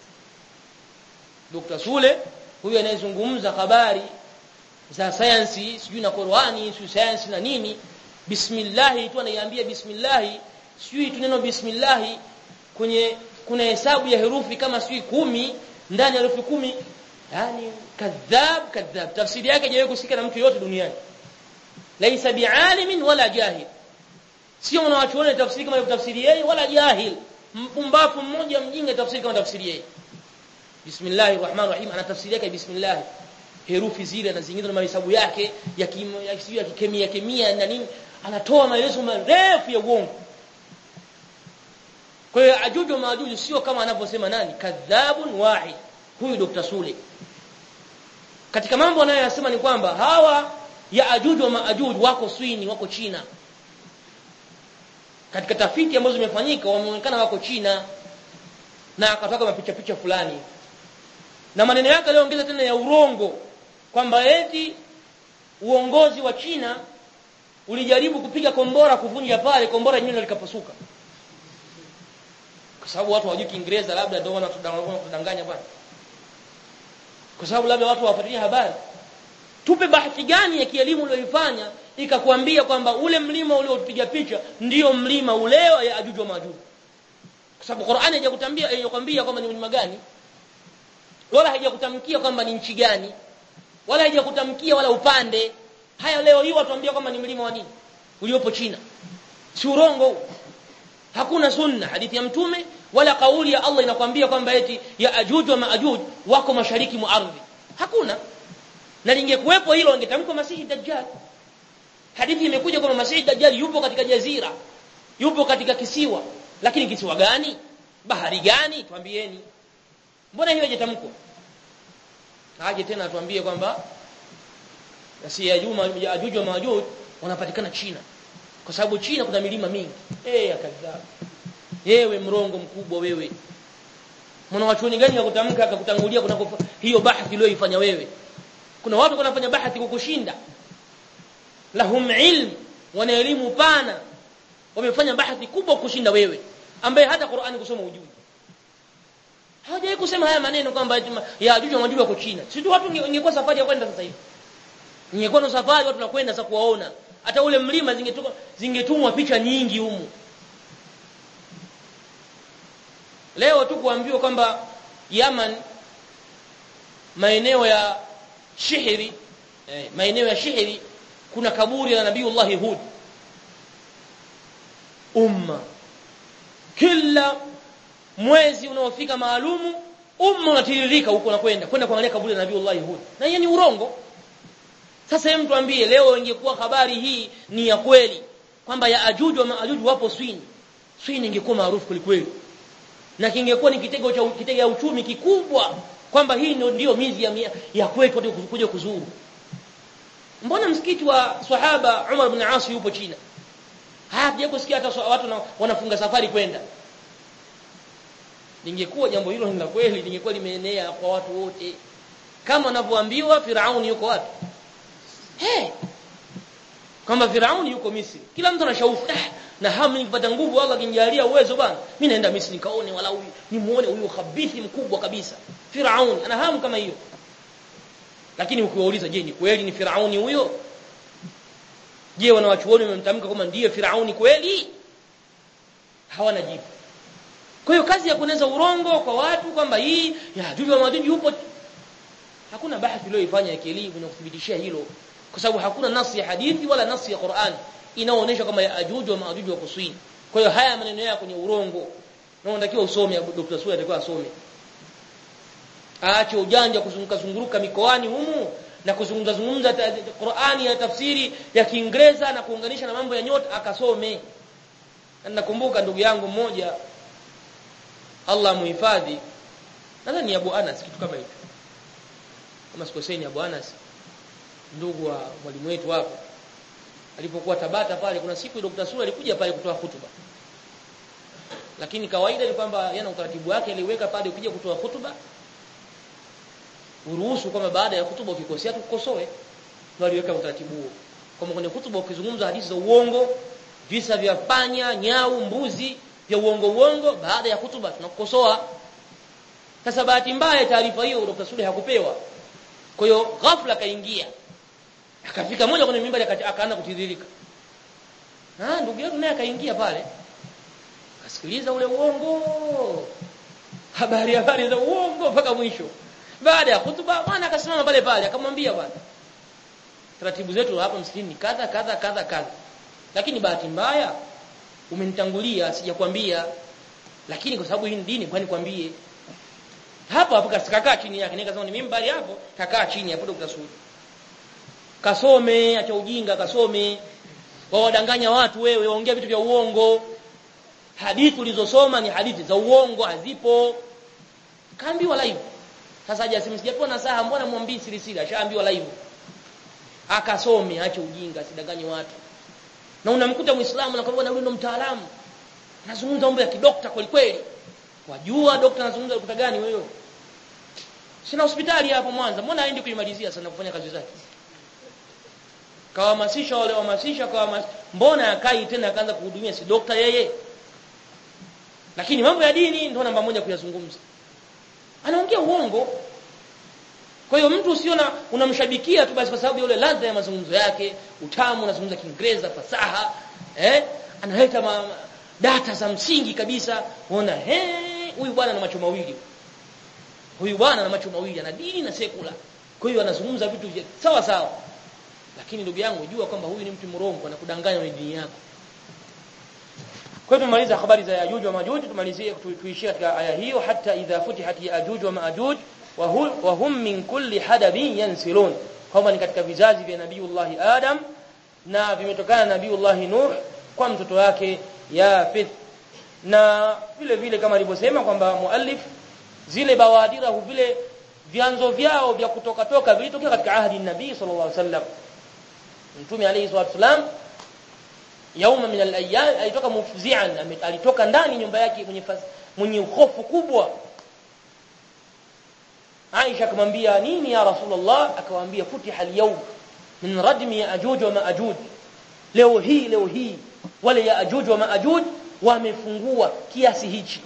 Dr. Sule huyu anayezungumza habari za sayansi sijui na Qur'ani sijui sayansi na nini bismillah tu anaiambia bismillah sijui tu neno bismillah kwenye kuna hesabu ya herufi kama sijui kumi ndani ya herufi kumi yani kadhab kadhab tafsiri yake haijawahi kusikika na mtu yote duniani laisa bialimin wala jahil sio unawachuona tafsiri kama tafsiri yeye wala jahil mpumbavu mmoja mjinga tafsiri kama tafsiri yeye bismillahir rahmanir rahim ana tafsiri yake bismillah herufi zile na zingine na mahesabu yake ya kim, ya, ya kemia kemia na nini anatoa maelezo marefu ya uongo kwa hiyo ajuju maajuju sio kama anavyosema nani kadhabun wahid huyu Dr. Sule katika mambo anayoyasema ni kwamba hawa Yaajuj wa Maajuj wako Swini wako China katika tafiti ambazo zimefanyika wameonekana wako China na akatoka mapicha picha fulani na maneno yake aliongeza tena ya urongo kwamba eti uongozi wa China ulijaribu kupiga kombora kuvunja pale kombora yenyewe likapasuka kwa sababu watu hawajui Kiingereza labda ndio wanatudanganya bwana kwa sababu labda watu hawafuatilia habari tupe bahati gani ya kielimu uliyoifanya ikakwambia kwamba ule mlima uliopiga picha ndiyo mlima ule wa Yaajuj wa Maajuj kwa sababu Qur'ani haijakutambia haijakwambia kwamba ni mlima gani wala haijakutamkia kwamba ni nchi gani wala haijakutamkia wala upande haya leo hii watuambia kwamba ni mlima wa nini uliopo China si urongo hakuna sunna hadithi ya mtume wala kauli ya Allah inakwambia kwamba eti ya ajuj wa maajuj wako mashariki mwa ardhi hakuna na lingekuwepo hilo ingetamkwa masihi dajjal hadithi imekuja kwamba masihi dajjal yupo katika jazira yupo katika kisiwa lakini kisiwa gani bahari gani tuambieni mbona hiyo haijatamkwa aje tena atuambie kwamba si ya juma ya ajuj wa maajuj wanapatikana China kwa sababu China kuna milima mingi eh akadhabu yewe mrongo mkubwa wewe mwana wachuoni gani akutamka akakutangulia kuna hiyo bahati uliyoifanya wewe kuna watu wanafanya bahati kukushinda lahum ilm wana elimu pana wamefanya bahati kubwa kushinda wewe ambaye hata Qur'ani kusoma ujui hawajai kusema haya maneno kwamba ya ajuj wa maajuj wako China si tu watu ingekuwa safari ya kwenda sasa hivi ingekuwa na safari watu nakwenda sasa kuwaona hata ule mlima zingetumwa zingetumwa picha nyingi humu leo tu kuambiwa kwamba Yaman maeneo ya Shihri eh, maeneo ya Shihri kuna kaburi la Nabiiullah Hud umma kila mwezi unaofika maalumu umma unatiririka huko na kwenda kwenda kuangalia kaburi la Nabiiullah Hud na hiyo ni urongo sasa hebu tuambie leo ingekuwa habari hii ni ya kweli kwamba ya ajuju wa maajuju wapo Swini Swini ingekuwa maarufu kweli na kingekuwa ni kitego cha kitega ya uchumi kikubwa kwamba hii ndio ndio mizi ya, ya kwetu watu kuja kuzuru mbona msikiti wa sahaba Umar ibn As yupo China hapa kusikia hata watu na, wanafunga safari kwenda lingekuwa jambo hilo ni la kweli lingekuwa limeenea kwa watu wote kama wanavyoambiwa Firauni yuko wapi Hey. Kwamba Firauni yuko Misri. Kila mtu ana shauku. Eh, na hamu nikipata nguvu Allah akinijalia uwezo bana. Mimi naenda Misri nikaone wala huyu, nimuone huyu khabithi mkubwa kabisa. Firauni ana hamu kama hiyo. Lakini ukiwauliza je, ni kweli ni Firauni huyo? Je, wanawachuoni wamemtamka kama ndiye Firauni kweli? Hawana jibu. Kwa hiyo kazi ya kuneza urongo kwa watu kwamba hii ya Juju wa Majuju yupo hakuna bahati iliyoifanya ya kielimu na kuthibitishia hilo kwa sababu hakuna nasi ya hadithi wala nasi ya Qur'an inaoonyesha kama ya ajuju wa maajuju wa kuswini kwa hiyo haya maneno yako kwenye urongo na unatakiwa usome Dr. Suya atakiwa asome aache ujanja kuzunguka zunguruka mikoani humu na kuzungumza zungumza Qur'ani ya tafsiri ya Kiingereza na kuunganisha na mambo ya nyota akasome na nakumbuka ndugu yangu mmoja Allah muhifadhi nadhani Abu Anas kitu kama hicho kama sikoseni Abu Anas ndugu wa mwalimu wetu hapo alipokuwa Tabata pale kuna siku Dr. Sura alikuja pale kutoa hutuba lakini kawaida ni kwamba yana utaratibu wake aliweka pale ukija kutoa hutuba uruhusu kwamba baada ya hutuba ukikosea tukukosoe ndio aliweka utaratibu huo kama kwenye hutuba ukizungumza hadithi za uongo visa vya panya nyau mbuzi vya uongo uongo baada ya hutuba tunakukosoa sasa bahati mbaya taarifa hiyo Dr. Sule hakupewa kwa hiyo ghafla kaingia akafika moja kwenye mimbari akaanza kutiririka ah ndugu yetu naye akaingia pale akasikiliza ule uongo habari habari za uongo mpaka mwisho baada ya hutuba bwana akasimama pale pale akamwambia bwana taratibu zetu hapa msikini kadha kadha kadha kadha lakini bahati mbaya umenitangulia sijakwambia lakini kwa sababu hii ni dini kwani kwambie hapo hapo kakaa chini yake nikasema ni mimbari hapo kakaa chini hapo Dr. Sudi kasome acha ujinga kasome wawadanganya watu wewe waongea vitu vya uongo hadithi ulizosoma ni hadithi za uongo hazipo kaambiwa live sasa haja simu sijapewa nasaha mbona mwambii siri siri ashaambiwa live akasome aache ujinga asidanganye watu na unamkuta muislamu anakwambia na huyu ndo mtaalamu anazungumza mambo ya kidokta kweli kweli wajua dokta anazungumza dokta gani wewe sina hospitali hapo Mwanza mbona aende kuimalizia sana kufanya kazi zake kawahamasisha wale wahamasisha kawa mbona akai tena akaanza kuhudumia si dokta yeye lakini mambo ya dini ndio namba moja kuyazungumza anaongea uongo kwa hiyo mtu usiona unamshabikia tu basi kwa sababu yule ladha ya mazungumzo yake utamu unazungumza kiingereza fasaha eh analeta ma, data za msingi kabisa unaona he huyu bwana ana macho mawili huyu bwana ana macho mawili ana dini na sekula kwa hiyo anazungumza vitu vya sawa sawa lakini ndugu yangu jua kwamba huyu ni mtu mrongo anakudanganya na dini yako kwa hiyo tumaliza habari za Yajuj wa Majuj tumalizie tuishie katika aya hiyo hata idha futihat Yajuj wa Majuj wa hum min kulli hadabin yansilun kama ni katika vizazi vya Nabiiullah Adam na vimetokana na Nabiiullah Nuh kwa mtoto wake Yafith na vile vile kama alivyosema kwamba muallif zile bawadira vile vyanzo vyao vya kutoka toka vilitokea katika ahadi nabii sallallahu alaihi wasallam mtume alayhi salatu wasallam yauma min al-ayyam alitoka mufzi'an alitoka ndani nyumba yake mwenye mwenye hofu kubwa Aisha akamwambia nini ya Rasulullah akamwambia futiha al-yawm min radmi ya'juj wa ma'juj leo hii leo hii wale ya'juj wa ma'juj wamefungua kiasi hichi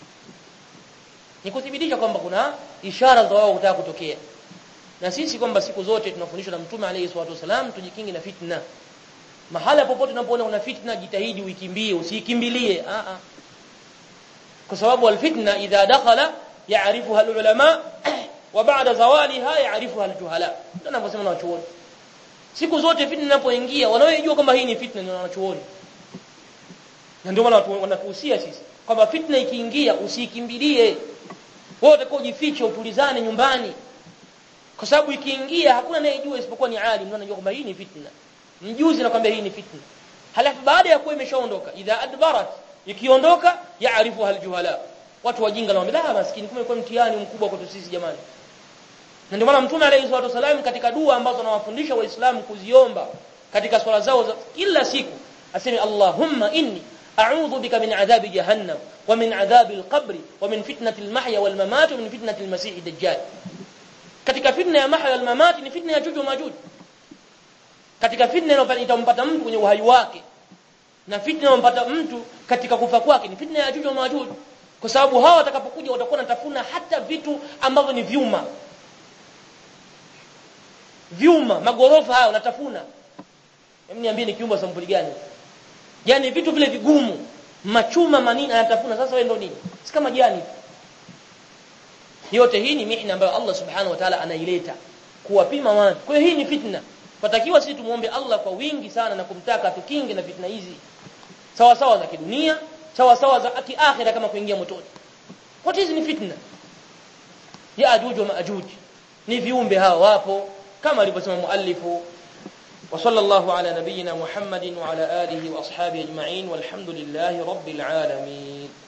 ni kuthibitisha kwamba kuna ishara za wao kutaka kutokea na sisi kwamba siku zote tunafundishwa na mtume alayhi salatu wasalam tujikinge na fitna mahala popote unapoona una fitna jitahidi uikimbie usikimbilie a a kwa sababu alfitna idha dakhala ya'rifuha alulama wa ba'da zawaliha ya'rifuha aljuhala ndio anavyosema na wachuoni siku zote fitna inapoingia wanaojua kwamba hii ni fitna ni wanachuoni na ndio maana wanatuhusia sisi kwamba fitna ikiingia usikimbilie wewe utakao jifiche utulizane nyumbani kwa sababu ikiingia hakuna anayejua isipokuwa ni alim ndio anajua kwamba hii ni fitna mjuzi anakuambia hii ni fitna halafu baada ya kuwa imeshaondoka idha adbarat ikiondoka yaarifu aljuhala watu wajinga na wambia maskini kumbe kwa mtihani mkubwa kwetu sisi jamani na ndio maana mtume alayhi salatu wasallam katika dua ambazo anawafundisha waislamu kuziomba katika swala zao za kila siku aseme allahumma inni a'udhu bika min adhabi jahannam wa min adhabi al-qabr wa min fitnati al-mahya wal mamat wa min fitnati al-masih ad-dajjal katika fitna ya mahya wal mamat ni fitna ya juju majuj katika fitna itampata mtu kwenye uhai wake na fitna inampata mtu katika kufa kwake ni fitna ya juju majuj kwa sababu hawa watakapokuja watakuwa natafuna hata vitu ambavyo ni vyuma vyuma magorofa hayo natafuna hebu niambie ni kiumba sampuli gani yani vitu vile vigumu machuma manini anatafuna sasa wewe ndo nini si kama jani yote hii ni mihna ambayo Allah subhanahu wa ta'ala anaileta kuwapima watu kwa hiyo hii ni fitna Patakiwa sisi tumuombe Allah kwa wingi sana na kumtaka tukinge na fitna hizi. Sawa sawa za kidunia, sawa sawa za kiakhira kama kuingia motoni. Wote hizi ni fitna. Ya ajuj wa maajuj. Ni viumbe hawa wapo kama alivyosema muallifu wa sallallahu ala nabiyyina Muhammadin wa ala alihi wa ashabihi ajma'in walhamdulillahi rabbil alamin.